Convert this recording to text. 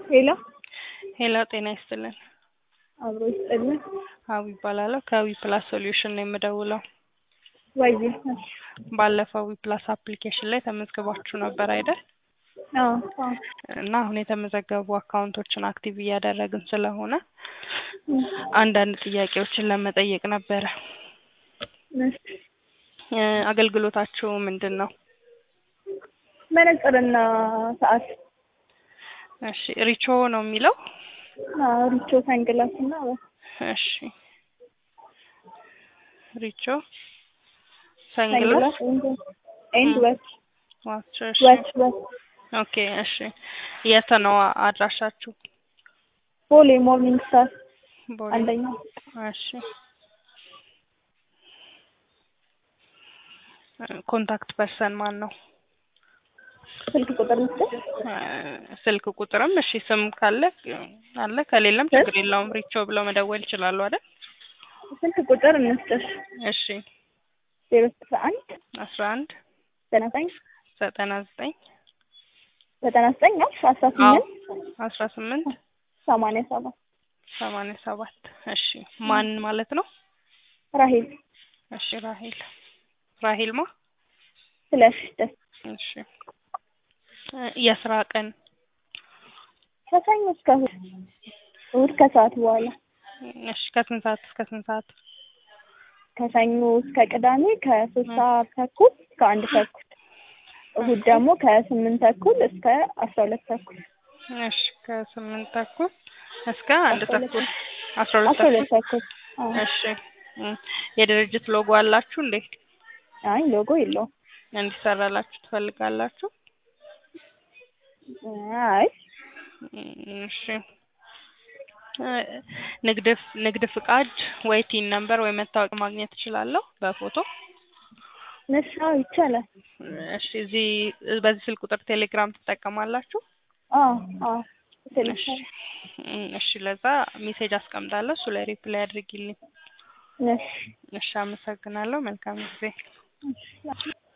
ሄሎ ሄሎ ጤና ይስጥልን። አብሮ ይስጥልን። ሀዊ ይባላለሁ ከዊ ፕላስ ሶሉሽን ነው የምደውለው። ወይ ባለፈው ዊ ፕላስ አፕሊኬሽን ላይ ተመዝግባችሁ ነበር አይደል? አዎ አዎ እና አሁን የተመዘገቡ አካውንቶችን አክቲቭ እያደረግን ስለሆነ አንዳንድ ጥያቄዎችን ለመጠየቅ ነበረ። እሺ። እ አገልግሎታችሁ ምንድን ነው? መነጽርና ሰዓት እሺ ሪቾ ነው የሚለው? አዎ ሪቾ ሳንግላስ እና እሺ ሪቾ ሰንግላስ ሳንግላስ ኤንድ ወች ዋች እሺ ወች ወች ኦኬ እሺ የት ነው አድራሻችሁ? ቦሌ ሞርኒንግ ስታር ቦሌ አንደኛ እሺ ኮንታክት ፐርሰን ማን ነው? ስልክ ቁጥር ምስል እ ስልክ ቁጥርም እሺ ስም ካለ አለ ከሌለም ችግር የለውም ሪቾ ብለው መደወል ይችላሉ አይደል? ስልክ ቁጥር እንስጥሽ እሺ ዜሮ ስልሳ አንድ አስራ አንድ ዘጠና ዘጠኝ ዘጠና ዘጠኝ ዘጠና ዘጠኝ አልሽ አስራ ስምንት አስራ ስምንት ሰማንያ ሰባት ሰማንያ ሰባት እሺ ማን ማለት ነው? ራሄል እሺ ራሄል ራሄል ማ ስለሽ ደስ እሺ እ የስራ ቀን ከሰኞ እስከ እሑድ እሑድ ከሰዓት በኋላ እሺ ከስንት ሰዓት እስከ ስንት ሰዓት? ከሰኞ እስከ ቅዳሜ ከሶስት ሰዓት ተኩል እስከ አንድ ተኩል እሑድ ደግሞ ከስምንት ተኩል እስከ አስራ ሁለት ተኩል እሺ ከስምንት ተኩል እስከ አንድ አስራ ሁለት ተኩል አስራ ሁለት አስራ ሁለት ተኩል ተኩል አዎ። እሺ እ የድርጅት ሎጎ አላችሁ እንዴ? አይ ሎጎ የለውም። እንዲሰራላችሁ ትፈልጋላችሁ? አይ እሺ እ ንግድ ንግድ ፍቃድ ወይ ቲን ነምበር ወይ መታወቂያ ማግኘት እችላለሁ በፎቶ? እሺ አዎ ይቻላል። እሺ እዚህ በዚህ ስልክ ቁጥር ቴሌግራም ትጠቀማላችሁ? አዎ አዎ እሺ ትንሽ እ እሺ ለዛ ሜሴጅ አስቀምጣለሁ እሱ ላይ ሪፕላይ አድርጊልኝ። እሺ እሺ አመሰግናለሁ። መልካም ጊዜ። እሺ